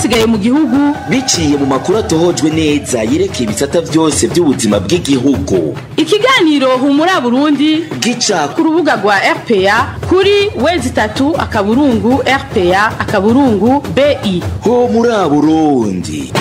byasigaye mu gihugu biciye mu makuru atohojwe neza yerekeye ibisata byose by'ubuzima bw'igihugu ikiganiro humura burundi gica ku rubuga rwa rpa kuri wezi itatu akaburungu rpa akaburungu bi ho muri burundi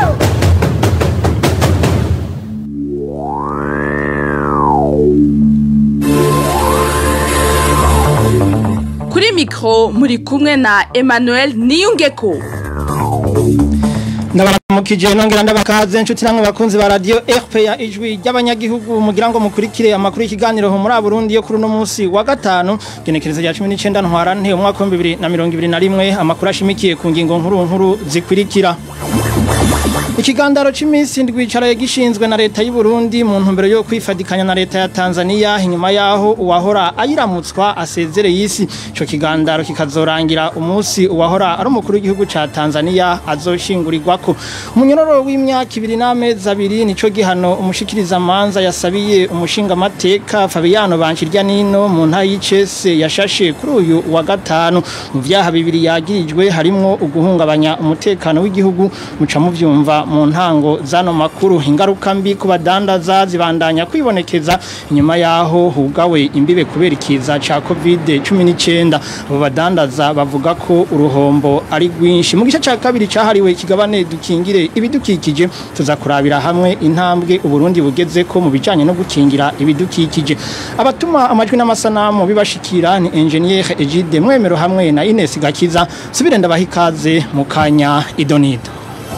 kuri mikoro muri kumwe na emmanuel niyungeko ndabaramukije nongera ndabakaze inshuti namwe bakunzi ba radio RPA ijwi ry'abanyagihugu mugira ngo mukurikire amakuru y'ikiganiro ho muri Burundi yo kuri no munsi wa gatanu genekereza rya 19 ntwarante umwaka wa 2021 amakuru ashimikiye ku ngingo nkuru nkuru zikurikira Ikigandaro c'imisi ndwi caraye gishinzwe na leta y'u Burundi mu ntumbero yo kwifadikanya na leta ya Tanzania inyuma yaho uwahora ayiramutswa asezere yisi ico kigandaro kikazorangira umunsi uwahora ari umukuru w'igihugu ca Tanzania azoshingurirwako umunyororo w'imyaka ibiri n'amezi abiri nico gihano umushikiriza manza yasabiye umushinga mateka Fabiano Banshirya nino mu nta y'icese yashashe kuri uyu wa gatanu mu vyaha bibiri yagirijwe harimwo uguhungabanya umutekano w'igihugu muca muvyumva mu ntango zano makuru ingaruka mbi ku badandaza zibandanya kwibonekeza inyuma yaho hugawe imbibe kubera ikiza ca covid 19 abo badandaza bavuga ko uruhombo ari rwinshi mu gice ca kabiri cahariwe ikigabane dukingire ibidukikije tuza kurabira hamwe intambwe uburundi bugeze ko mu bijanye no gukingira ibidukikije abatuma amajwi n'amasanamu bibashikira ni engineer Egide Mwemero hamwe na Ines Gakiza subire ndabaha ikaze mu kanya idonido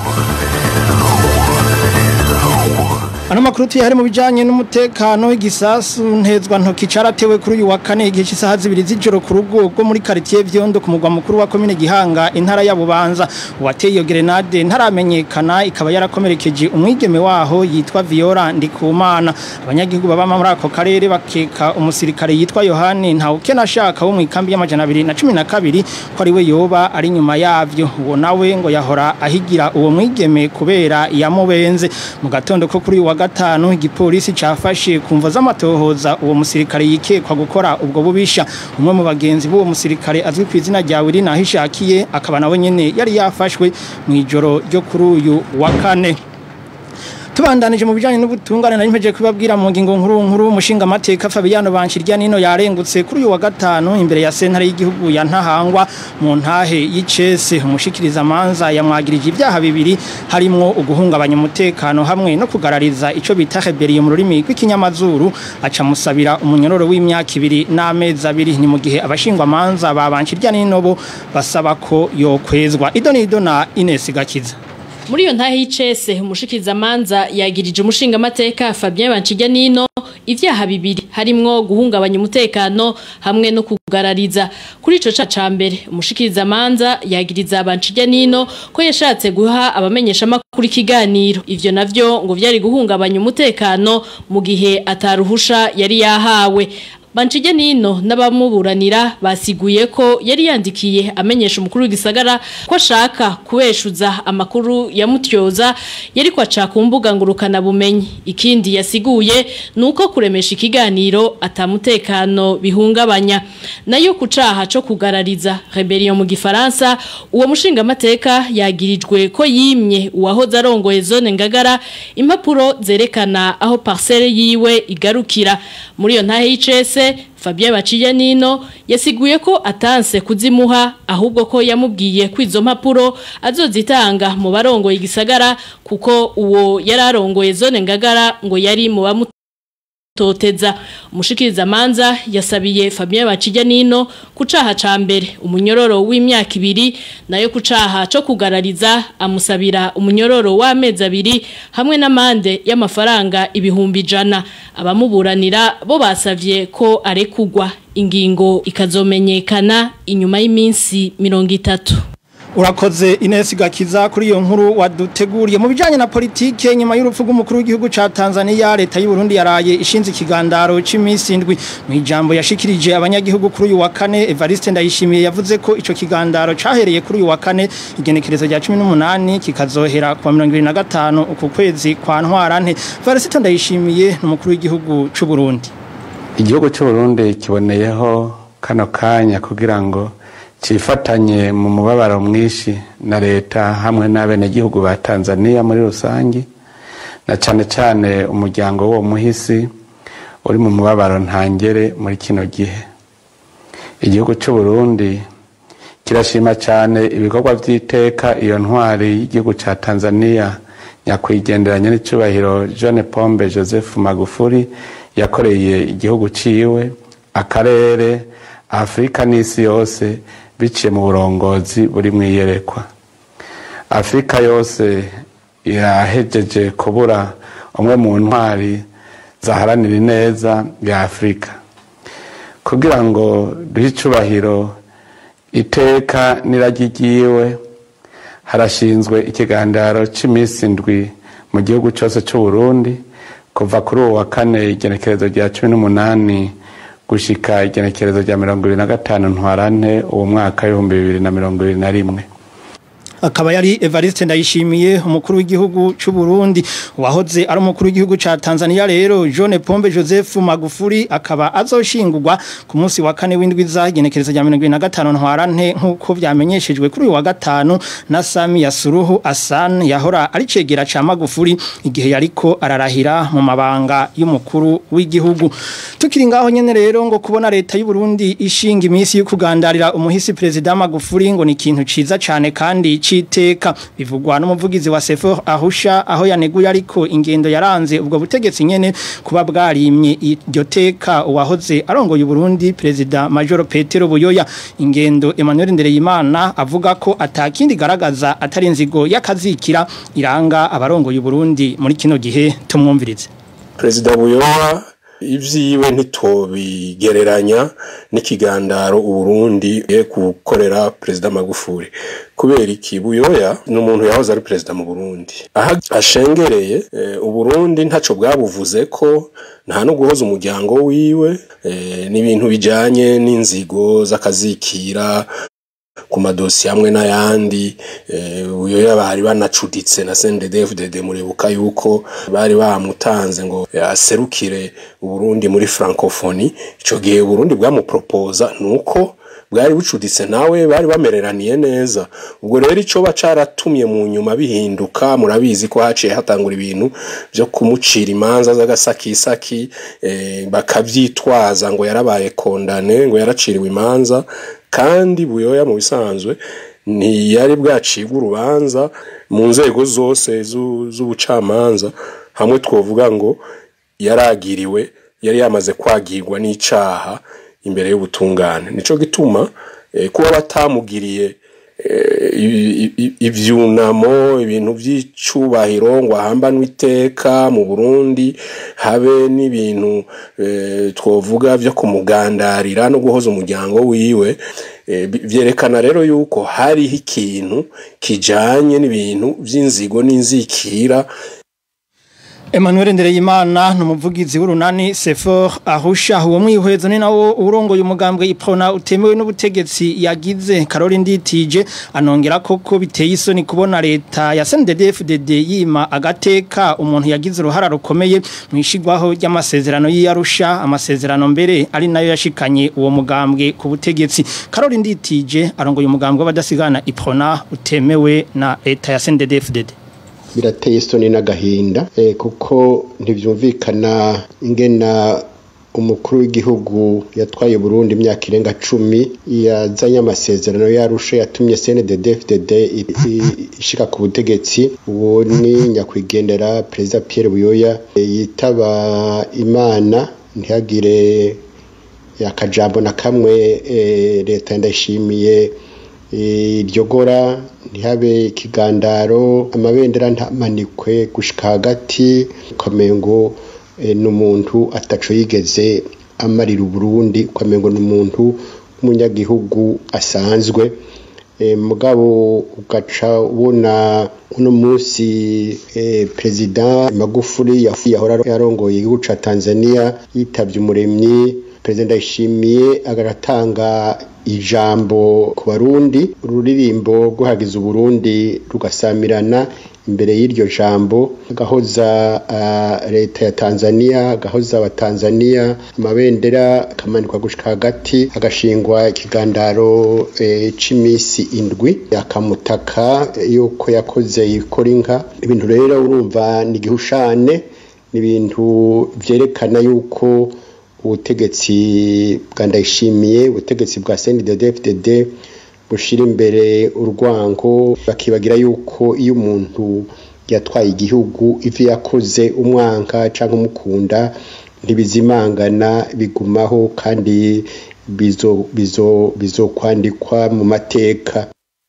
Ano makuru tuyari mu bijanye n'umutekano igisasu ntezwa ntoki caratewe kuri uyu wa kane igihe cy'isaha zibiri z'ijoro ku rugo rwo muri quartier Vyondo ku mugwa mukuru wa commune Gihanga intara ya Bubanza uwateye iyo grenade ntaramenyekana ikaba yarakomerekeje umwigeme waho yitwa Viola Ndikumana abanyagihugu baba muri ako karere bakeka umusirikare yitwa Yohani ntawukena ashaka wo mu ikambi y'amajana 2012 ko ari we yoba ari nyuma yavyo uwo nawe ngo yahora ahigira uwo mwigeme kubera yamubenze mu gatondo ko kuri uyu wa gatanu igipolisi cafashe kumva z'amatohoza uwo musirikare yikekwa gukora ubwo bubisha umwe mu bagenzi b'uwo musirikare azwi ku izina rya Willy Nahishakiye akaba nawe nyene yari yafashwe mu ijoro ryo kuri uyu wa kane tubandanije mu bijanye n'ubutungane nari mpeje kubabwira mu ngingo nkuru nkuru umushinga mateka Fabiano Banshirya nino yarengutse kuri uyu wa gatanu imbere ya sentare y'igihugu ya Ntahangwa mu ntahe y'icese umushikiriza manza yamwagirije ibyaha bibiri harimwo uguhungabanya umutekano hamwe no kugarariza ico bita rebellion mu rurimi rw'ikinyamazuru aca musabira umunyororo w'imyaka ibiri n'amezi abiri ni mu gihe abashingwa manza babanshirya nino bo basaba ko yokwezwa idonido na Ines Gakiza muri iyo ntahe y'icese umushikiriza manza yagirije umushinga amateka Fabien Bancijya nino ivyaha bibiri harimwo guhungabanya umutekano hamwe no kugarariza kuri ico ca mbere umushikiriza manza yagiriza Bancijya nino ko yashatse guha abamenyesha makuru ikiganiro ivyo navyo ngo vyari guhungabanya umutekano mu gihe ataruhusha yari yahawe Banchije nino n'abamuburanira basiguye ko yari yandikiye amenyesha umukuru w'igisagara ko ashaka kubeshuza amakuru ya mutyoza yari kwaca ku mbuga ngurukana bumenyi ikindi yasiguye nuko kuremesha ikiganiro atamutekano bihungabanya nayo kucaha co kugarariza rebellion mu gifaransa uwo mushinga mateka yagirijwe ko yimye uwahoze arongoye zone ngagara impapuro zerekana aho parcelle yiwe igarukira muri iyo ntahe y'icese Fabien Baciye nino yasiguye ko atanse kuzimuha ahubwo ko yamubwiye ko izo mpapuro azozitanga mu barongoye igisagara kuko uwo yararongoye zone ngagara ngo yari mu bamu toteza umushikiriza manza yasabiye Fabien Bacijya nino kucaha ca mbere umunyororo w'imyaka ibiri nayo kucaha co kugarariza amusabira umunyororo w'amezi abiri hamwe n'amande y'amafaranga ibihumbi jana abamuburanira bo basavye ko arekugwa ingingo ikazomenyekana inyuma y'iminsi mirongo itatu urakoze Ines Gakiza kuri iyo nkuru waduteguriye mu bijanye na politike nyuma y'urupfu rw'umukuru w'igihugu ca Tanzania leta y'u Burundi yaraye ishinze ikigandaro c'imisi indwi mu ijambo yashikirije abanyagihugu kuri uyu wa kane Evariste Ndayishimiye yavuze ko ico kigandaro cahereye kuri uyu wa kane igenekerezo rya 18 kikazohera ku 25 uku kwezi kwa ntwarante Evariste Ndayishimiye n'umukuru w'igihugu c'u Burundi igihugu cy'u Burundi kiboneyeho kano kanya kugira ngo cifatanye mu mubabaro mwinshi na leta hamwe n'abenegihugu ba tanzania muri rusange na cane cane umuryango w'uwo muhisi uri mu mubabaro ntangere muri kino gihe igihugu cy'u Burundi kirashima cyane ibikorwa by'iteka iyo ntwari y'igihugu cya tanzania nyakwigenderanya n'icyubahiro jeanne pombe joseph magufuri yakoreye igihugu ciwe akarere afurika n'isi yose biciye mu burongozi buri mu iyerekwa afurika yose yahejeje kubura umwe mu ntwari zaharanira ineza ya afurika kugira ngo duhe icubahiro iteka n'iragi ryiwe harashinzwe ikiganiro cy'iminsi indwi mu gihugu cyose cy'u Burundi kuva kuri uwo wa kane igenekerezo rya cumi n'umunani gushika igenekerezo rya mirongo ibiri na gatanu ntwarante uwo mwaka w'ibihumbi bibiri na mirongo ibiri na rimwe akaba yari Evariste Ndayishimiye umukuru w'igihugu cy'u Burundi wahoze ari umukuru w'igihugu ca Tanzania rero John Pombe Joseph Magufuli akaba azoshingurwa ku munsi wa kane w'indwi zagenekereza rya 2025 ntwarante nkuko vyamenyeshejwe kuri uyu wa gatanu na Samia Suluhu Hassan yahora ari cegera ca Magufuli igihe yariko ararahira mu mabanga y'umukuru w'igihugu tukiri ngaho nyene rero ngo kubona leta y'u Burundi ishinga imisi yo kugandarira umuhisi president Magufuli ngo ni ikintu ciza cane kandi citeka bivugwa n'umuvugizi wa Sefor Ahusha aho yaneguye ariko ingendo yaranze ubwo butegetsi nyene kuba bwarimye iryo teka uwahoze arongoye Burundi president Major Petero Buyoya ingendo Emmanuel Ndereyimana avuga ko atakindi garagaza atari inzigo yakazikira iranga abarongoye Burundi muri kino gihe tumwumvirize President Buyoya ivyiwe ntitobigereranya n'ikigandaro uburundi ye gukorera perezida magufuri kubera iki buyoya ni umuntu yahoze ari perezida mu burundi aha ashengereye uburundi ntaco bwabuvuze ko nta no guhoza umuryango wiwe n'ibintu bijanye n'inzigo z'akazikira ku madosi hamwe n'ayandi uyoya bari banacuditse na CNDD-FDD muribuka yuko bari bamutanze ngo aserukire Burundi muri francophonie ico gihe Burundi bwamupropoza nuko bwari bucuditse nawe bari bamereraniye neza ubwo rero ico bacaratumye mu nyuma bihinduka murabizi ko haciye hatangura ibintu byo kumucira imanza z'agasakisaki eh, bakavyitwaza ngo yarabaye kondane ngo yaraciriwe imanza kandi buyoya mu bisanzwe ntiyari bwacibwa urubanza mu nzego zose z'ubucamanza hamwe twovuga ngo yaragiriwe yari yamaze kwagirwa n'icaha imbere y'ubutungane nico gituma kuba batamugiriye ivyunamo ibintu vy'icubahiro ngo ahambanwe iteka mu Burundi habe n'ibintu twovuga vyo kumugandarira no guhoza umuryango wiwe vyerekana rero yuko hariho ikintu kijanye n'ibintu vy'inzigo n'inzikira Emmanuel Ndereyimana numuvugizi w'urunani Sefor Ahusha uwo mwihwezo ni nawo urongoye umugambwe iprona utemewe n'ubutegetsi yagize Caroline Nditije anongera koko biteye isoni kubona leta ya CNDD-FDD yima agateka umuntu yagize uruhara rukomeye mwishigwaho ry'amasezerano y'Arusha amasezerano mbere ari nayo yashikanye uwo mugambwe ku butegetsi Caroline Nditije arongoye umugambwe w'abadasigana iprona utemewe na leta ya CNDD-FDD birateye isoni n'agahinda kuko ntibyumvikana ingena umukuru w'igihugu yatwaye Burundi imyaka irenga cumi yazanye amasezerano yarusha yatumye CNDD-FDD ishika ku butegetsi uwo ni nyakwigendera perezida Pierre Buyoya yitaba imana ntihagire akajambo na kamwe leta ndashimiye iryo gora ntihabe ikigandaro amabendera ntamanikwe gushika hagati ukamengo n'umuntu ataco yigeze amarira uburundi ukamengo n'umuntu w'umunyagihugu asanzwe mugabo ugaca ubona uno munsi perezida magufuri yahora yarongoye igihugu ca tanzania yitavye umuremyi perezida ndayishimiye agatanga ijambo ku barundi ururirimbo rwuhagiza uburundi rugasamirana imbere y'iryo jambo agahoza uh, leta ya Tanzania agahoza abatanzania amabendera akamanikwa gushika hagati agashingwa ikigandaro e, c'imisi indwi akamutaka yuko yakoze yikora inka ibintu rero urumva ni igihushane ni ibintu vyerekana yuko ubutegetsi bwa ndayishimiye ubutegetsi bwa CNDD-FDD bushira imbere urwango bakibagira yuko iyo umuntu yatwaye igihugu ivyo yakoze umwanka canke umukunda ntibizimangana bigumaho kandi bizo bizo bizokwandikwa mu mateka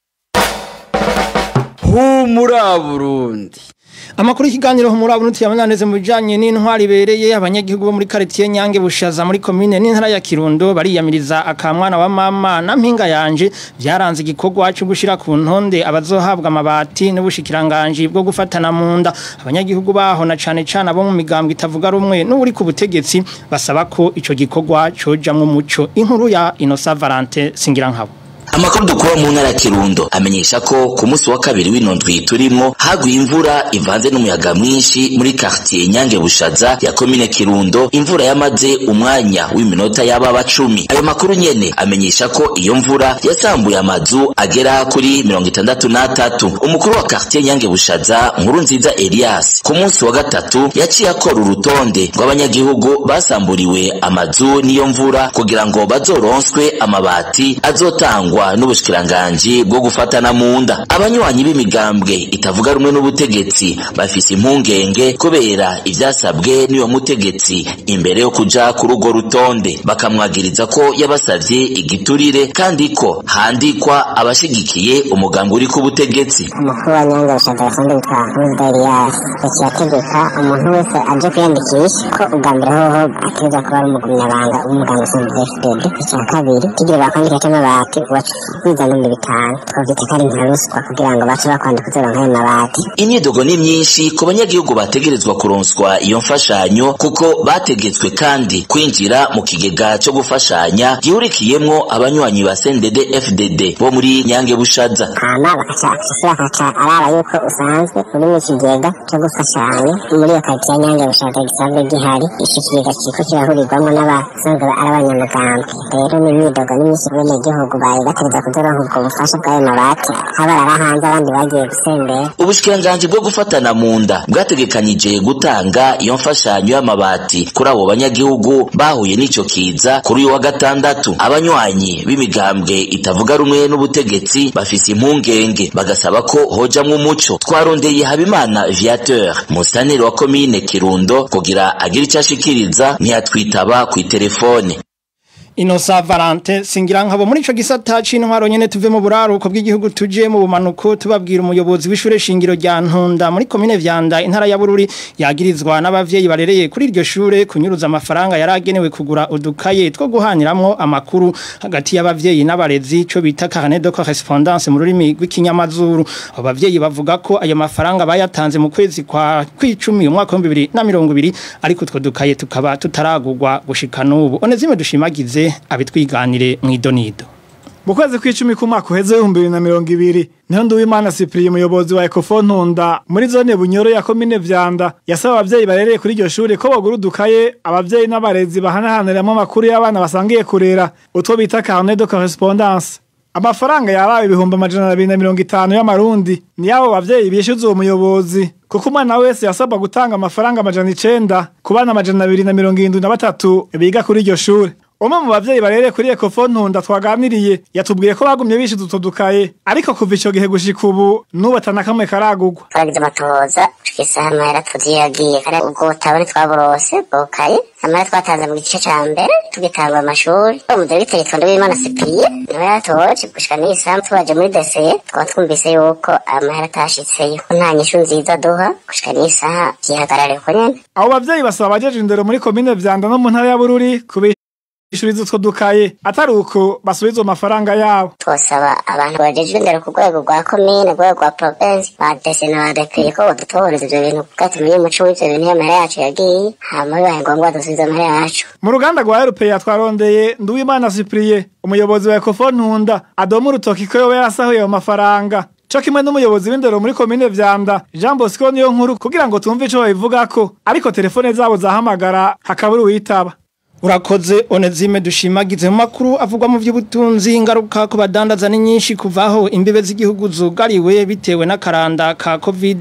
humura Burundi Amakuru y'ikiganiro muri abunuti yamananeze mu bijanye n'intwari bereye abanyagihugu bo muri quartier Nyange bushaza muri commune n'intara ya Kirundo bariyamiriza akamwana wa mama na mpinga yanje byaranze igikorwa cyo gushira ku ntonde abazohabwa amabati n'ubushikiranganje bwo gufatana mu nda abanyagihugu baho na cane cane abo mu migambwe itavuga rumwe n'uri ku butegetsi basaba ko ico gikorwa cojamwe umuco inkuru ya Innocent Valentin Singirankabo Amakuru dukura mu ntara ya Kirundo amenyesha ko ku munsi wa kabiri w'inondwi turimo haguye imvura ivanze n'umuyaga mwinshi muri quartier Nyange Bushaza ya commune Kirundo imvura yamaze umwanya w'iminota yaba cumi ayo makuru nyene amenyesha ko iyo mvura yasambuye amazu agera kuri mirongo itandatu n'atatu umukuru wa quartier Nyange Bushaza nkuru nziza Elias ku munsi wa gatatu yaciye akora urutonde rw'abanyagihugu basamburiwe amazu n'iyo mvura kugira ngo bazoronswe amabati azotangwa butangwa n'ubushikiranganji bwo gufatana mu nda abanywanyi b'imigambwe itavuga rumwe n'ubutegetsi bafise impungenge kubera ivyasabwe n'iyo mutegetsi imbere yo kuja kuri urwo rutonde bakamwagiriza ko yabasavye igiturire kandi ko handikwa abashigikiye umugambi uri ku butegetsi umukuru wa nyanza bushaza kandi witwa Perezida Elias yaciye ategeka umuntu wese aje kwiyandikisha ko ubwa mbere hoho ategerezwa kuba ari umugumyabanga w'umugambi usanzwe FDD icya kabiri kigira bakwandika c'amabati kwiza n'ibihumbi bitanu twavyita ko ari nka ruswa kugira ngo bace bakwandika uzoronka ayo mabati imyidogo ni myinshi ku banyagihugu bategerezwa kuronswa iyo mfashanyo kuko bategetswe kandi kwinjira mu kigega co gufashanya gihurikiyemwo abanywanyi ba CNDD FDD bo muri Nyange Bushaza hama bakaca bakaca araba yuko usanzwe uri mu kigega co gufashanya muri iyo karitsiye Nyange Bushaza gisanzwe gihari ico kigega kiriko kirahurirwamwo n'abasanzwe ari abanyamugambwe rero n'imyidogo ni myinshi bene gihugu bari bategeza kuzoronka ubwo bufasha bw'ayo mabati habarara hanze abandi bagiye gusembera ubushikiranganji bwo gufatana mu nda bwategekanije gutanga iyo mfashanyo y'amabati kuri abo banyagihugu bahuye n'ico kiza kuri uyu wa gatandatu abanywanyi b'imigambwe itavuga rumwe n'ubutegetsi bafise impungenge bagasaba ko hojamwo umuco twarondeye habimana viateur musaneri wa komine kirundo kugira agire ico ashikiriza ntiyatwitaba kw'iterefone Inosa Valente singira nkabo muri ico gisata c'intwaro nyene tuve mu buraruko bw'igihugu tuje mu bumanuko tubabwira umuyobozi w'ishure shingiro rya Ntunda muri commune Vyanda intara ya Bururi yagirizwa n'abavyeyi barereye kuri iryo shure kunyuruza amafaranga yaragenewe kugura udukaye two guhaniramwo amakuru hagati y'abavyeyi n'abarezi co bita carnet de correspondance mu rurimi rw'ikinyamazuru abo bavyeyi bavuga ko ayo mafaranga bayatanze mu kwezi kwa kwicumi umwaka wa 2020 ariko utwo dukaye tukaba tutaragurwa gushika n'ubu onezime dushimagize abitwiganire mwidonido mu kwezi kw'icumi k'umwaka uheze w'ibihumbi bibiri na mirongo ibiri niho nduwimana cyprien umuyobozi wa ecofo ntunda muri zone bunyoro ya komine vyanda yasaba abavyeyi barereye kuri iryo shure ko bagura udukaye abavyeyi n'abarezi bahanahaniramo amakuru y'abana basangiye kurera utwo bita carnet de correspondance amafaranga yabaye ibihumbi amajana abiri na mirongo itanu y'amarundi ni abo bavyeyi bishyuza uwo muyobozi kuko umwana wese yasabwa gutanga amafaranga amajana icenda ku bana amajana abiri na mirongo irindwi na batatu biga kuri iryo shure umwe mu bavyeyi barereye kuri Ecofo Ntunda twaganiriye yatubwiye ko bagumye bishize utwo dukaye ariko kuva ico gihe gushika ubu nubu atanakamwe karagurwa twagize amatohoza tukisa amahera tuziyagiye kare ubwo butabone twaburose bwokaye amahera twatanze mu gice ca mbere tugitanga amashuri umudiregiteri twondo w'imana sipiye niwe yatoje gushika n'isaha tubaje muri deseye twaba twumvise yuko amahera atashitseyo ko nta nyishu nziza duha gushika n'isaha vyihagarare ko nyene abo bavyeyi basaba abajeje indero muri komine vyanda no mu ntara ya bururi kubi bishuriza utwo dukaye atari uko basubiza amafaranga yabo twosaba abantu bajejwe imbere ku rwego rwa komine rwego rwa provinsi badese na badepeye ko badutohoreza ivyo bintu kuko tumenye umuco w'ivyo bintu iyo amahera yacu yagiye hama bibaye ngombwa dusubize amahera yacu mu ruganda rwa erupeya twarondeye nduwimana cyprien umuyobozi wa ecofo ntunda adoma urutoki ko yoba yarasahuye ayo mafaranga co kimwe n'umuyobozi w'indero muri komine vyanda jean bosco niyo nkuru kugira ngo tumve ico babivugako ariko telefone zabo zahamagara hakabura uwitaba Urakoze onezime dushimagize mu makuru avugwa mu by'ubutunzi ingaruka ku badandaza ni nyinshi kuvaho imbibe z'igihugu zugariwe bitewe n'akaranda ka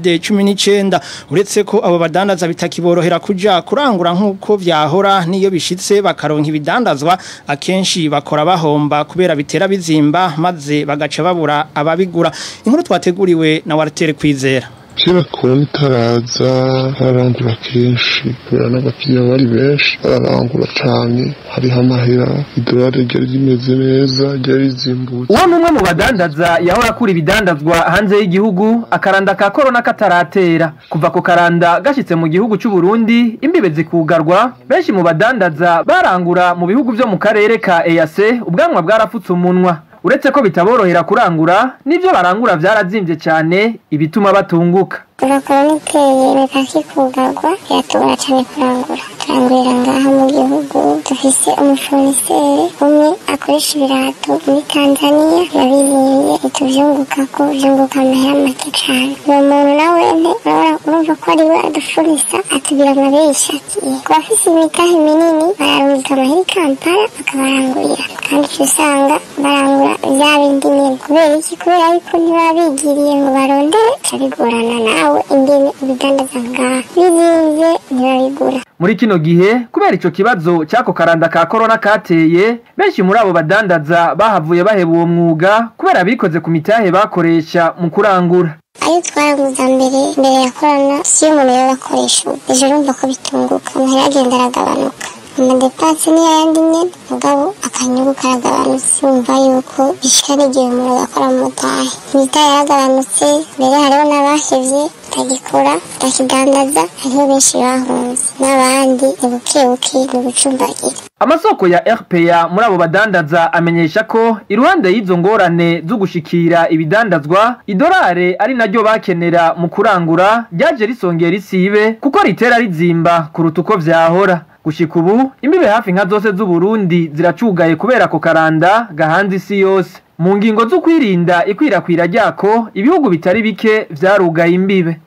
COVID-19 uretse ko abo badandaza bitakiborohera kuja kurangura nkuko vyahora niyo bishitse bakaronka ibidandazwa akenshi bakora bahomba kubera bitera bizimba maze bagaca babura ababigura inkuru twateguriwe na Walter Kwizera kera korona itaraza barangura kenshi kubera n'abakiriya bari benshi bararangura cyane hariho amahera idolari ryari rimeze neza ryari rizimbutse uwo ni umwe mu badandaza yahora akura ibidandazwa hanze y'igihugu akaranda ka korona kataratera kuva ku karanda gashyitse mu gihugu cy'u Burundi imbibe zikugarwa benshi mu badandaza barangura mu bihugu byo mu karere ka EAC ubwanwa bwarafutse umunwa uretse ko bitaborohera kurangura n'ibyo barangura byarazimbye cyane ibituma batunguka turakora n'iteye imipaka ikugarwa biratubura cyane kurangura turangurira ngaha mu gihugu dufise umufoniseri umwe akoresha ibirato muri tanzaniya yabizimbye ituvyunguka ko vyunguka amahera make cane uwo muntu nawe nte urumva ko ari we adufurisa atubwira amabesha atiye ku bafise imitahe minini bararungika amahera i kampala bakabarangurira kandi uca usanga barangura vya bindi nyene kubera iki kubera yuko ntibaba bigiriye ngo barondere ca bigorana nawe ingene ubidandaza ngaha bizimvye ntibabigura muri kino gihe kubera ico kibazo cy'ako karanda ka korona kateye benshi muri abo badandaza bahavuye baheba uwo mwuga kubera bikoze ku mitahe bakoresha mu kurangura ayo twaraguza mbere mbere ya korona si yo umuntu yaba akoresha ubu ejo urumva ko bitunguka amahera agenda aragabanuka amadepasi niyo yandi nyene mugabo akanyungu karagabanutse wumva yuko bishika n'igihe umuntu agakora mu mutahe imitahe yaragabanutse mbere hariho n'abahevye batagikora batakidandaza hariho benshi bahunze n'abandi ni bukebuke ni ugucumbagira amasoko ya RPA muri abo badandaza amenyesha ko iruhande y'izo ngorane zo gushikira ibidandazwa idolare ari naryo bakenera mu kurangura ryaje risongera isibe kuko ritera rizimba kuruta uko vyahora gushika ubu imbibe hafi nka zose z'u Burundi ziracugaye kubera ko karanda gahanze isi yose mu ngingo zo kwirinda ikwirakwira ryako ibihugu bitari bike vyarugaye imbibe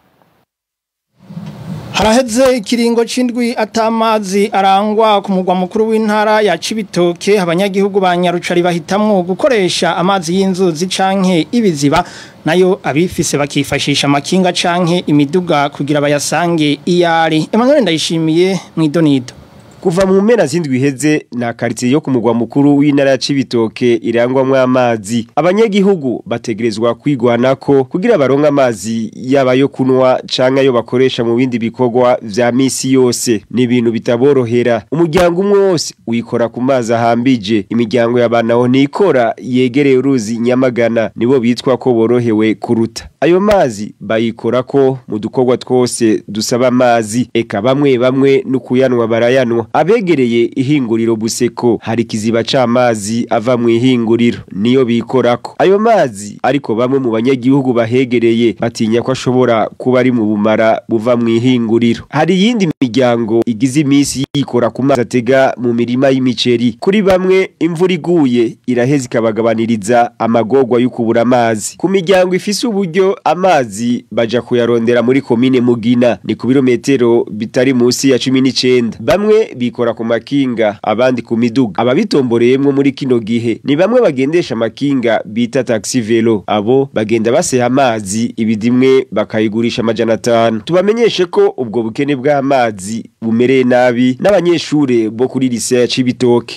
Haraheze ikiringo c'indwi atamazi arangwa ku mugwa mukuru w'intara ya Cibitoke abanyagihugu ba Nyarucari bahitamwo gukoresha amazi y'inzuzi canke ibiziba nayo abifise bakifashisha amakinga canke imiduga kugira bayasange iyari Emmanuel ndayishimiye mwidonido Kuva mu mpera z'indwi iheze na quartier yo ku mugwa mukuru w'intara ya Cibitoke irangwamwo amazi abanyagihugu bategerezwa kwigwanako kugira baronke amazi yaba yo kunwa canke ayo bakoresha mu bindi bikorwa vya misi yose ni ibintu bitaborohera umuryango umwe wose wikora ku mazi ahambije imiryango y'abanaho nikora yegereye uruzi Nyamagana nibo bitwa ko borohewe kuruta ayo mazi bayikora ko mu dukorwa twose dusaba amazi eka bamwe bamwe no kuyanwa barayanwa abegereye ihinguriro buseko hari kiziba c'amazi ava mu ihinguriro niyo bikorako ayo mazi ariko bamwe mu banyagihugu bahegereye batinya ko ashobora kuba ari mu bumara buva mu ihinguriro hari iyindi miryango igize imisi yikora ku mazi atega mu mirima y'imiceri kuri bamwe imvura iguye iraheza ikabagabaniriza amagorwa yo kubura amazi ku miryango ifise uburyo amazi baja kuyarondera muri komine mugina ni ku birometero bitari munsi ya cumi n'icenda bamwe bikora ku makinga abandi ku miduga ababitomboreyemwo muri kino gihe ni bamwe bagendesha amakinga bita taxi velo abo bagenda baseha amazi ibidimwe bakayigurisha amajana atanu tubamenyeshe ko ubwo bukene bw'amazi bumereye nabi n'abanyeshure bo kuri lise ya Cibitoke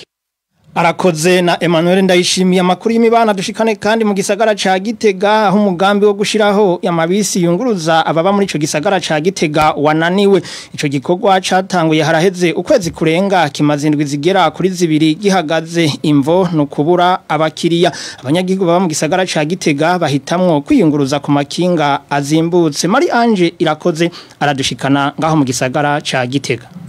Arakoze na Emmanuel ndayishimiye amakuru y'imibana dushikane kandi mu gisagara ca Gitega aho umugambi wo gushiraho yamabisi yunguruza ababa muri ico gisagara ca Gitega wananiwe ico gikorwa catanguye haraheze ukwezi kurenga kimazindwi zigera kuri zibiri gihagaze imvo no kubura abakiriya abanyagihugu baba mu gisagara ca Gitega bahitamwo kwiyunguruza ku makinga azimbutse Mari Ange irakoze aradushikana ngaho mu gisagara ca Gitega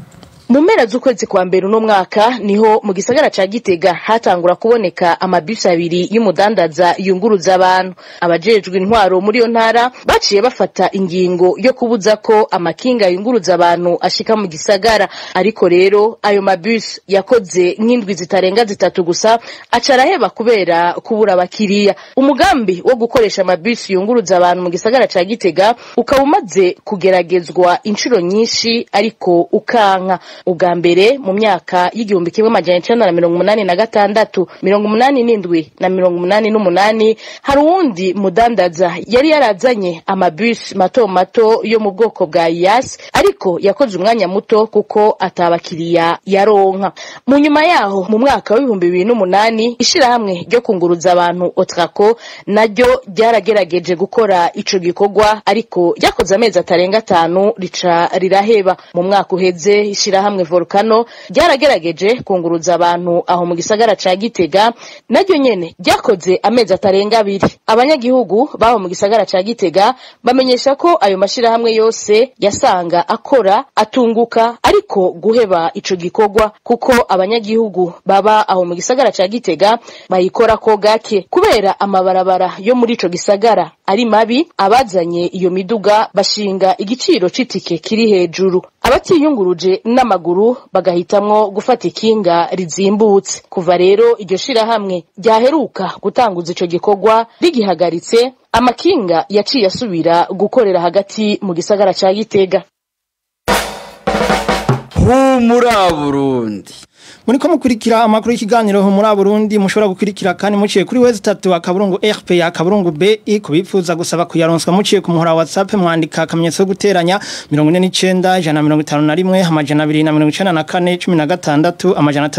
mu mpera z'ukwezi kwa mbere uno mwaka niho mu gisagara ca gitega hatangura kuboneka amabisi abiri y'umudandaza yunguruza abantu abajejwe intwaro muri iyo ntara baciye bafata ingingo yo kubuza ko amakinga yunguruza abantu ashika mu gisagara ariko rero ayo mabisi yakoze nk'indwi zitarenga zitatu gusa aca araheba kubera kubura abakiriya umugambi wo gukoresha amabisi yunguruza abantu mu gisagara ca gitega ukaba umaze kugeragezwa inshuro nyinshi ariko ukanka ubwa mbere mu myaka y'igihumbi kimwe amajana icenda na mirongo umunani na gatandatu mirongo umunani n'indwi na mirongo umunani n'umunani hari uwundi mudandaza yari yarazanye amabisi mato mato yo mu bwoko bwa yas ariko yakoze umwanya muto kuko atabakiriya yaronka mu nyuma yaho mu mwaka w'ibihumbi bibiri n'umunani ishirahamwe ryo kunguruza abantu otrako naryo ryaragerageje gukora ico gikorwa ariko ryakoze amezi atarenga atanu rica riraheba mu mwaka uheze ishirahamwe volcano ryaragerageje kunguruza abantu aho mu gisagara ca gitega naryo nyene ryakoze amezi atarenga abiri abanyagihugu baho mu gisagara ca gitega bamenyesha ko ayo mashirahamwe yose yasanga akora atunguka ariko guheba ico gikorwa kuko abanyagihugu baba aho mu gisagara ca gitega bayikora ko gake kubera amabarabara yo muri ico gisagara ari mabi abazanye iyo miduga bashinga igiciro c'itike kiri hejuru abatiyunguruje n'amaguru bagahitamwo gufata ikinga rizimbutse kuva rero iryo shirahamwe ryaheruka gutanguza ico gikorwa rigihagaritse amakinga yaciye asubira gukorera hagati mu gisagara ca gitega humura burundi muri ko mukurikira amakuru y'ikiganiro ho muri Burundi mushobora gukurikira kandi muciye kuri wezi 3 akaburungu RP akaburungu BI kubifuza gusaba kuyaronswa muciye ku muhora WhatsApp mwandika akamenyetso guteranya 49 jana 51 amajana 294 16 amajana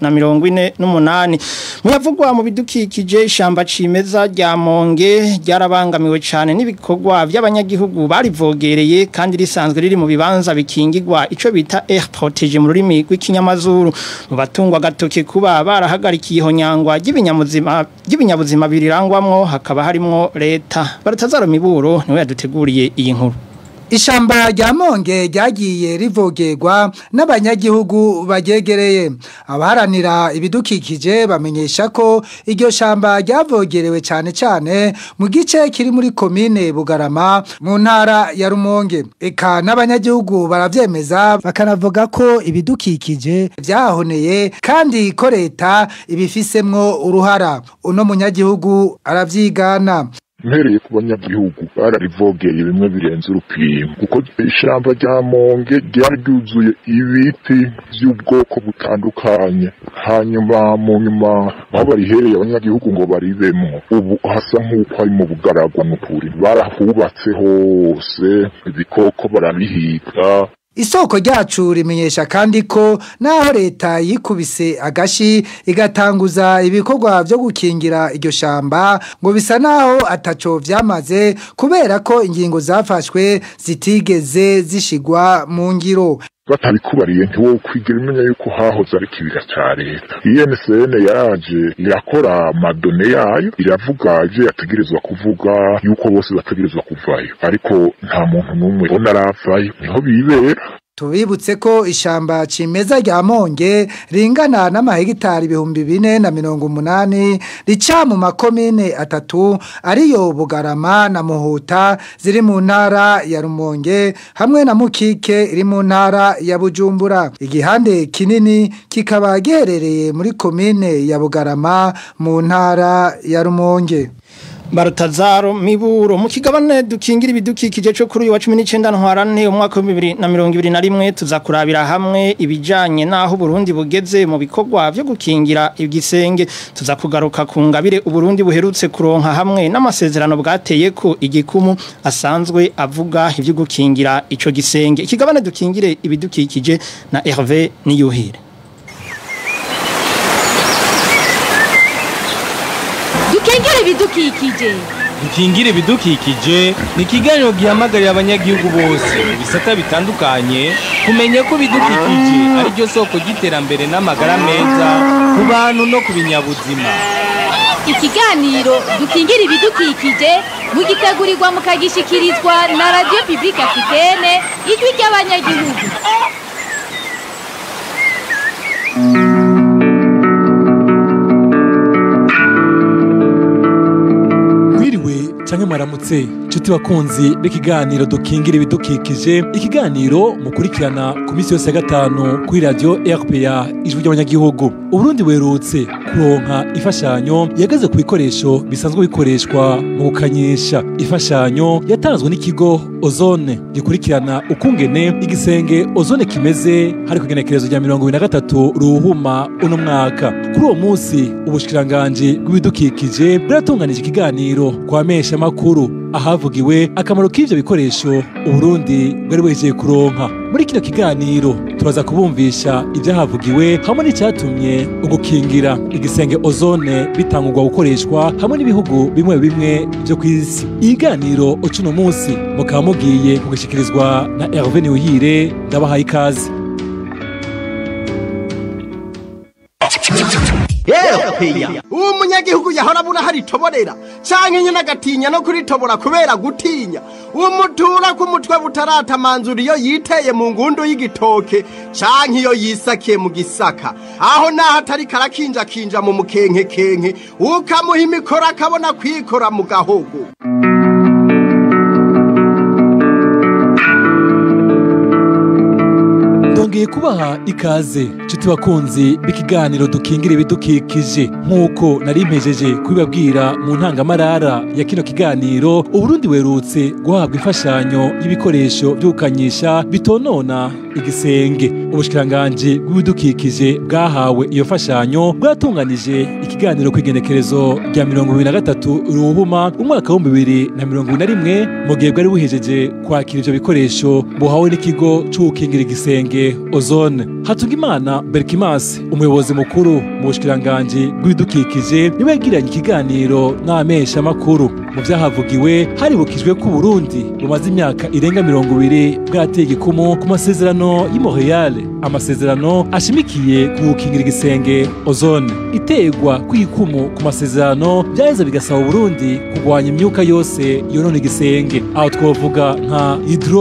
348 muyavugwa mu bidukikije ishamba cimeza rya Monge ryarabangamiwe cyane n'ibikorwa by'abanyagihugu barivogereye kandi risanzwe riri mu bibanza bikingirwa ico bita air protege mu rurimi rw'ikinyamazuru mu batungwa gatoke kuba barahagarikiye ihonyangwa ry'ibinyabuzima ry'ibinyabuzima birirangwamwo hakaba harimo leta baratazaro miburo niwe yaduteguriye iyi nkuru Ishamba rya Monge ryagiye rivogerwa n'abanyagihugu bagegereye abaharanira ibidukikije bamenyesha ko iryo shamba ryavogerewe cyane cyane mu gice kiri muri komine Bugarama mu ntara ya Rumonge eka n'abanyagihugu baravyemeza bakanavuga ko ibidukikije byahoneye kandi ko leta ibifisemwo uruhara uno munyagihugu aravyigana mpereye ku banyagihugu bararivogeye bimwe birenze urupimo kuko ishamba rya monge ryari ryuzuye ibiti by'ubwoko butandukanye hanyuma mu nyuma aho barihereye abanyagihugu ngo baribemo ubu hasa nk'uko ari mu bugaragwa n'ukuri barahubatse hose ibikoko barabihiga Isoko ryacu rimenyesha kandi ko naho leta yikubise agashi igatanguza ibikorwa byo gukingira iryo shamba ngo bisa naho ataco vyamaze kubera ko ingingo zafashwe zitigeze zishigwa mu ngiro batabikubariye ntiwo kwigera umenya yuko hahoze ari kibira ca leta INSN yaraje irakora madone yayo iravuga ivyo yategerezwa kuvuga yuko bose bategerezwa kuvayo ariko nta muntu n'umwe bona aravayo niho bibera Tubibutse ko ishamba cimeza rya Monge ringana n'amahegitari ibihumbi bine na mirongo umunani rica mu makomine atatu ariyo Bugarama na Muhuta ziri mu ntara ya Rumonge hamwe na Mukike iri mu ntara ya Bujumbura igihande kinini kikaba giherereye muri komine ya Bugarama mu ntara ya Rumonge Barutazaro miburo mu kigabane dukingira ibidukikije cyo kuri uyu wa 19 ntwarane umwaka wa 2021 tuzakurabira hamwe ibijanye naho Burundi bugeze mu bikorwa byo gukingira igisenge tuzakugaruka ku ngabire uburundi buherutse kuronka hamwe n'amasezerano bwateye ko igikumu asanzwe avuga ivyo gukingira ico gisenge ikigabane dukingire ibidukikije na Hervé Niyuhire dukengere ibidukikije dukingire ibidukikije ni ikiganiro gihamagarira abanyagihugu bose mu bisata bitandukanye kumenya ko ibidukikije ari ryo soko ry'iterambere n'amagara meza ku bantu no ku binyabuzima ikiganiro dukingire ibidukikije mugitegurirwa mukagishikirizwa na radiyo pibulike afitene ijwi ry'abanyagihugu canke mwaramutse nshuti bakunzi b'ikiganiro dukingira ibidukikije ikiganiro mukurikirana ku minsi yose ya gatanu kuri radiyo rpa ijwi ry'abanyagihugu uburundi werutse kuronka imfashanyo yageze ku bikoresho bisanzwe bikoreshwa mu gukanyisha imfashanyo yatanzwe n'ikigo ozone gikurikirana ukungene igisenge ozone kimeze hari ku igenekerezo rya mirongo ibiri na gatatu ruhuma uno mwaka kuri uwo munsi ubushikiranganji bw'ibidukikije bwaratunganije ikiganiro kwa mesha makuru ahavugiwe akamaro k'ivyo bikoresho uburundi bwari buhejeye kuronka muri kino kiganiro turaza kubumvisha ivyahavugiwe hamwe n'icyatumye ugukingira igisenge ozone bitangurwa gukoreshwa hamwe n'ibihugu bimwe bimwe vyo kw'isi ikiganiro ucuno munsi mukaba mugiye kugishikirizwa na Hervé Niwihire ndabahaye ikaze uwo munyagihugu yahora abura hari itoborera canke nyene agatinya no kuritobora kubera gutinya uwo mutura ku mutwe butaratamanzura iyo yiteye mu ngundu y'igitoke canke iyo yisakiye mu gisaka aho naho atari karakinjakinja mu mukenkekenke ukamuha imikoro akabona kwikora mu gahogo ndongeye kubaha ikaze nshuti bakunzi b'ikiganiro dukingira ibidukikije nk'uko nari mpejeje kubibabwira mu ntangamarara ya kino kiganiro uburundi werutse guhabwa imfashanyo y'ibikoresho byo gukanyisha bitonona igisenge ubushikiranganji bw'ibidukikije bwahawe iyo mfashanyo bwatunganije ikiganiro ku igenekerezo rya mirongo ibiri na gatatu ruhuma umwaka w'ibihumbi bibiri na mirongo ibiri na rimwe mu gihe bwari buhejeje kwakira ivyo bikoresho buhawe n'ikigo co gukingira igisenge ozone hatungimana berkimas umuyobozi mukuru mu bushikiranganji bw'ibidukikije niwe yagiranye ikiganiro n'abamesha makuru mu vyahavugiwe haribukijwe ko uburundi bumaze imyaka irenga mirongo ibiri bwateye igikumu ku masezerano y'i montreal amasezerano ashimikiye ku gukingira igisenge ozone iterwa kw'ikumu ku masezerano vyaheza bigasaba uburundi kugwanya imyuka yose yonona igisenge aho twovuga nka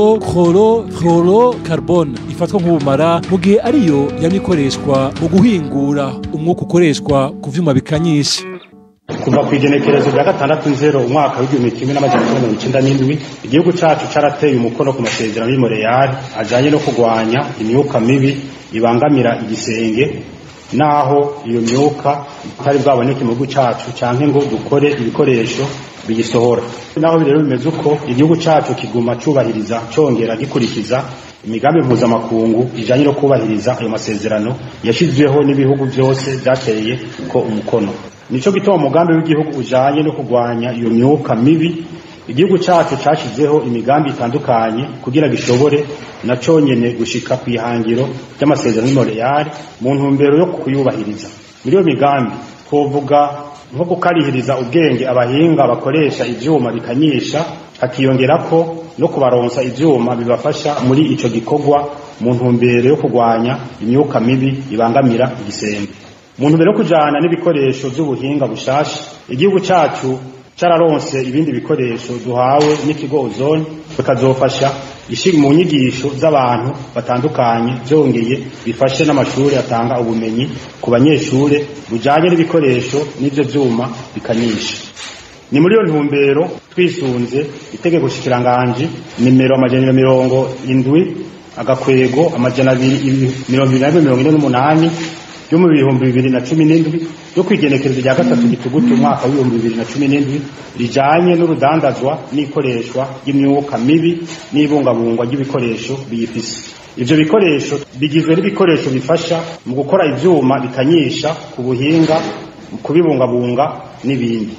hydrochlorofluorocarbone ifatwa nk'ubumara mu gihe ariyo yamye ikoreshwa mu guhingura umwuka ukoreshwa ku vyuma bikanyisha kuva ku igenekerezo rya gatandatu nzero umwaka w'igihumbi kimwe n'amajana icyenda mirongo icyenda n'indwi igihugu cacu carateye umukono ku masezerano y'imoreyari ajanye no kurwanya imyuka mibi ibangamira igisenge naho iyo myuka itari bwaboneke mu gihugu cacu canke ngo dukore ibikoresho biyisohora naho rero bimeze uko igihugu cacu kiguma cubahiriza congera gikurikiza imigambi mpuzamakungu ijanye no kubahiriza ayo masezerano yashizweho n'ibihugu vyose vyateye ko umukono nico gituma umugambi w'igihugu ujanye no kurwanya iyo myuka mibi igihugu cacu cashizeho imigambi itandukanye kugira gishobore na conyene gushika ku ihangiro ry'amasezerano y'Imontreal mu ntumbero yo kuyubahiriza muri iyo migambi twovuga nko gukarihiriza ubwenge abahinga bakoresha ivyuma bikanyisha hakiyongerako no kubaronsa ivyuma bibafasha muri ico gikorwa mu ntumbero yo kurwanya imyuka mibi ibangamira igisenge mu ntumbero yo kujana n'ibikoresho vy'ubuhinga bushasha igihugu cacu cararonse ibindi bikoresho duhawe n'ikigo ozone bikazofasha ishiri mu nyigisho z'abantu batandukanye vyongeye bifashe n'amashuri atanga ubumenyi ku banyeshure bujanye n'ibikoresho n'ivyo vyuma bikanyisha ni muri iyo ntumbero twisunze itegeko shikiranganji nimero amajana mirongo indwi agakwego amajana abiri mirongo ibiri na rimwe mirongo ine n'umunani yo mu bihumbi bibiri na cumi n'indwi yo kwigenekerezo rya gatatu gitugutu umwaka w'ibihumbi bibiri na cumi n'indwi rijanye n'urudandazwa n'ikoreshwa ry'imyuka mibi n'ibungabungwa ry'ibikoresho biyifise ivyo bikoresho bigizwe n'ibikoresho bifasha mu gukora ivyuma bikanyisha ku buhinga mu kubibungabunga n'ibindi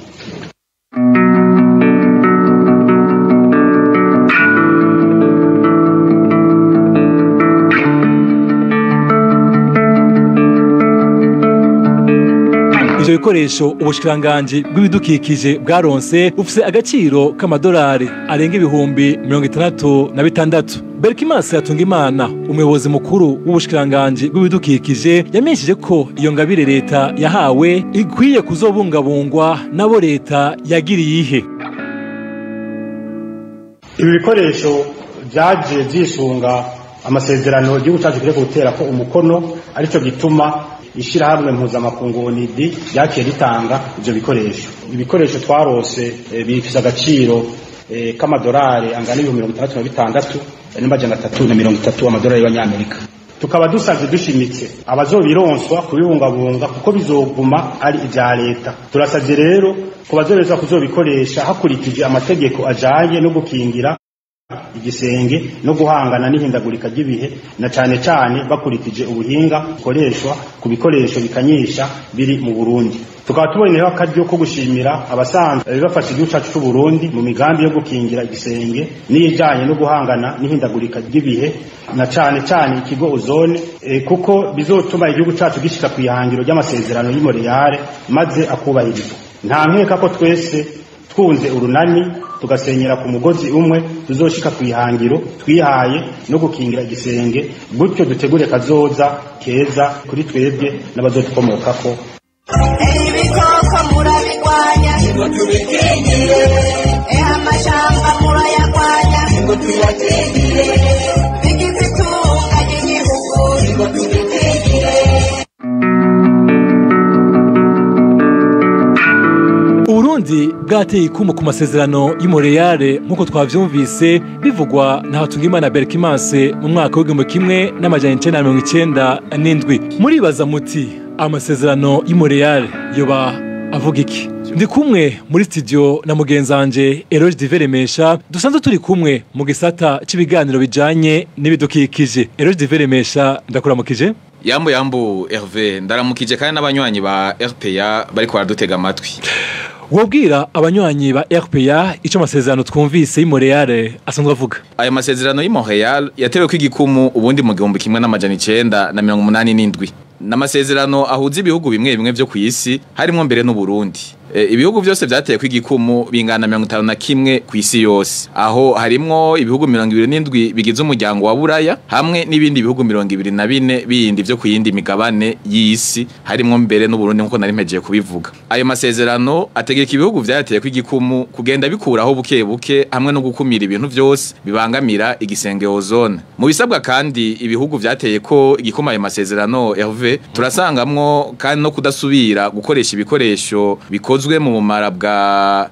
ivyo bikoresho ubushikiranganji bw'ibidukikije bwaronse bufise agaciro k'amadolari arenga ibihumbi mirongo itandatu na bitandatu berikimasi hatungimana umuyobozi mukuru w'ubushikiranganji bw'ibidukikije yamenyesheje ko iyo ngabire leta yahawe ikwiye kuzobungabungwa nabo leta yagiriye ihe ibi bikoresho vyaje vyisunga amasezerano igihugu cyacu kiriko gutera ko umukono arico gituma ishirahamwe mpuzamakungu onidi ryakiye ritanga ivyo bikoresho ibikoresho twarose eh, bifise agaciro eh, k'amadolari angana ibihumbi mirongo itandatu na bitandatu eh, n'amajana atatu na mirongo itatu amadolari y'abanyamerika tukaba dusavye dushimitse abazobironswa kubibungabunga kuko bizoguma ari ivya leta turasavye rero ku bazobezwa kuzobikoresha hakurikije amategeko ajanye no gukingira igisenge no guhangana n'ihindagurika ry'ibihe na cane cane bakurikije ubuhinga bukoreshwa ku bikoresho bikanyisha biri mu Burundi tukaba tuboneyeho akaryo ko gushimira abasanzwe bafasha igihugu cacu c'u Burundi mu migambi yo gukingira igisenge n'ijanye no guhangana n'ihindagurika ry'ibihe na cane cane ikigo ozone e, kuko bizotuma igihugu cacu gishika ku ihangiro ry'amasezerano y'Imontreal maze akubahirizwa nta nkeka ko twese twunze urunani tugasenyera ku mugozi umwe tuzoshika ku ihangiro twihaye no gukingira igisenge gutyo dutegure kazoza keza kuri twebwe n'abazotukomokako ibikoko murabigwanya ngo tubikingire eha amashamba murayagwanya ngo tuyakingire bigize itunga ry'igihugu ngo tubikingire Uburundi bwateye ikumu ku masezerano y'Imontreal nk'uko twavyumvise bivugwa na Hatungimana Berkimanse mu mwaka w'igihumbi kimwe n'amajana icenda na mirongo icenda n'indwi muribaza muti amasezerano y'Imontreal yoba avuga iki ndi kumwe muri studio na mugenzi wanje Eroge Diveremesha dusanzwe turi kumwe mu gisata c'ibiganiro bijanye n'ibidukikije Eroge Diveremesha ndakuramukije Yambo yambo Hervé ndaramukije kandi n'abanywanyi ba RPA bariko baradutega amatwi wobwira abanywanyi ba RPA ico amasezerano twumvise y'Imontreal asanzwe avuga aya masezerano y'i Montreal yatewe ko igikumu ubundi mu gihumbi kimwe n'amajana icenda na mirongo umunani n'indwi n'amasezerano ahuza ibihugu bimwe bimwe vyo kw'isi harimwo mbere n'Uburundi e, ibihugu vyose vyateye ko igikumu bingana mirongo itanu na kimwe kw'isi yose aho harimwo ibihugu mirongo ibiri n'indwi bigize umuryango wa Buraya hamwe n'ibindi bihugu mirongo ibiri na bine bindi vyo kuyindi migabane y'isi harimwo mbere n'Uburundi nkuko nari mpejeye kubivuga ayo masezerano ategeka ibihugu vyateye ko igikumu kugenda bikuraho buke buke hamwe no gukumira ibintu vyose bibangamira igisenge ozone mu bisabwa kandi ibihugu vyateye ko igikuma ayo masezerano Hervé turasangamwo kandi no kudasubira gukoresha ibikoresho bikozwe mu bumara bwa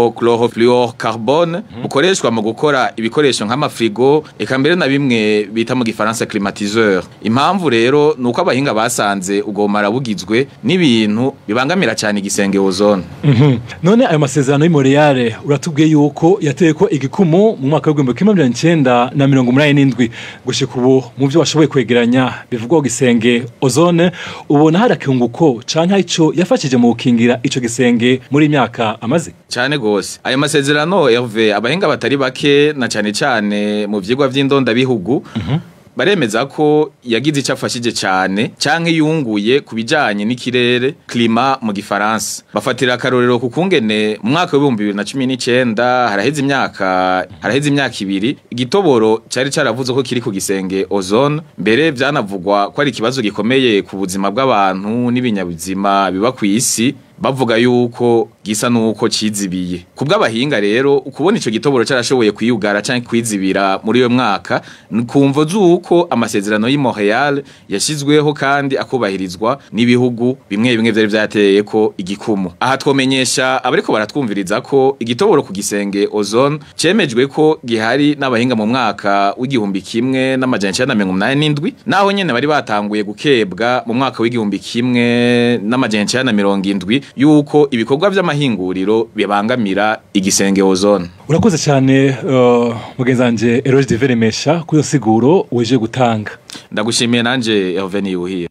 hydrochlorofluorocarbone bukoreshwa mu gukora ibikoresho nk'amafrigo eka mbere na bimwe bita mu gifaransa climatiseur impamvu rero nuko abahinga basanze ubwo bumara bugizwe n'ibintu bibangamira cyane igisenge ozone Mhm. none ayo masezerano y'Imontreal uratubwiye yuko yateye ko igikumu mu mwaka w'igihumbi kimwe mirongo icenda na mirongo umunani n'indwi gushika ubu mu vyo washoboye kwegeranya bivugwa ku gisenge ozone ubona hari akunguko canke hari ico yafashije mu gukingira ico gisenge muri iyi myaka amaze cyane gose ayo masezerano Hervé abahinga batari bake na cyane cyane mu vyigwa vy'indondabihugu baremeza ko yagize icyo afashije cyane canke yunguye ku bijanye n'ikirere klima mu gifaransa bafatira akarorero ku kungene mu mwaka w'ibihumbi bibiri na cumi n'icenda haraheze imyaka haraheze imyaka ibiri igitoboro cari caravuze ko kiri ku gisenge ozone mbere vyanavugwa ko ari ikibazo gikomeye ku buzima bw'abantu n'ibinyabuzima biba ku isi bavuga yuko gisa nuko cizibiye kubw'abahinga rero ukubona ico gitoboro carashoboye kwiyugara canke kwizibira muri uyo mwaka ni kumvo z'uko amasezerano y'i Montreal yashizweho kandi akubahirizwa n'ibihugu bimwe bimwe vyari vyateye ko igikumu aha twomenyesha abariko baratwumviriza ko igitoboro ku gisenge ozone cemejwe ko gihari n'abahinga mu mwaka w'igihumbi kimwe n'amajana icenda na mirongo umunani n'indwi naho nyene bari batanguye gukebwa mu mwaka w'igihumbi kimwe n'amajana icenda na mirongo indwi yuko ibikorwa vy'amahinguriro bibangamira igisenge ozone urakoze cyane uh, mugenzi wanje Eroge Diveremesha kuri iyo siguro weje gutanga ndagushimiye nanje Hervé Niyuhiye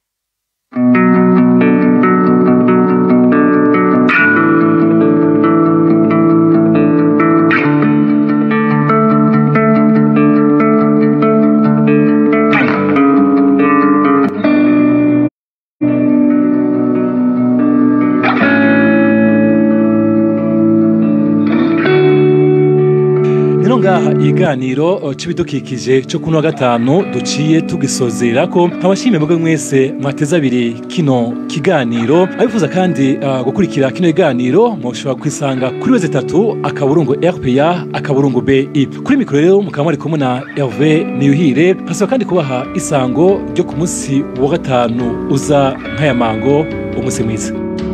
rero ngaha iga kiganiro eh, c'ibidukikije cyo kuno wa gatanu duciye tugisozera ko nkabashimiye mwebwe mwese mwateze abiri kino kiganiro abifuza kandi eh, gukurikira kino kiganiro mushobora kwisanga kuri wese tatu akaburungu RPA akaburungu BI kuri mikoro rero mukaba mwari kumwe na Hervé Niyuhire hasaba kandi kubaha isango ryo ku munsi wa gatanu uza nk'aya mango umunsi mwiza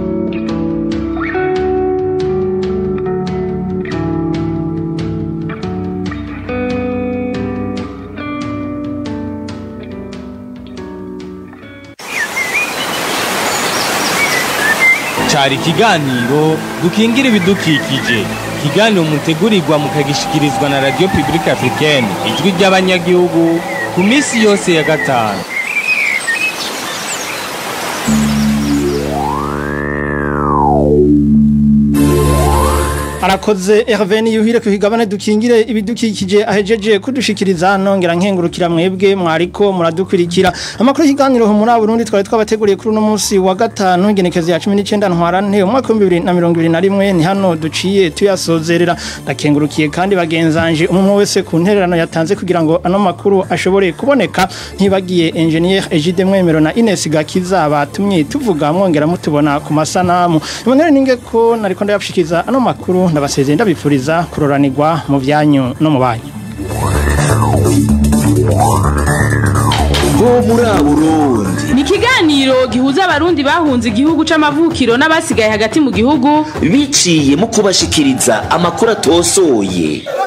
cari ikiganiro dukingira ibidukikije ikiganiro mutegurirwa mukagishikirizwa na radio publique africaine ijwi ry'abanyagihugu ku minsi yose ya gatanu arakoze Hervé Niyuhire ku kigabane dukingire ibidukikije ahejeje kudushikiriza nongera nkengurukira mwebwe mwariko muradukurikira amakuru y'ikiganiro muri Burundi twari twabateguriye kuri uno munsi wa gatanu igenekezo ya 19 ntwarante umwaka wa 2021 ni hano duciye tuyasozerera ndakengurukiye kandi bagenzanje umwe wese ku ntererano yatanze kugira ngo ano makuru ashobore kuboneka ntibagiye engineer Egide Mwemero na Ines Gakiza batumye tuvuga mwongera mutubona ku masanamu Emmanuel ninge ko nariko ndayabshikiza ano makuru ndabasezeye ndabipfuriza kuroranirwa mu byanyu no mu banyu bo muri Burundi ni ikiganiro gihuza abarundi bahunze igihugu c'amavukiro n'abasigaye hagati mu gihugu biciye mu kubashikiriza amakuru atosoye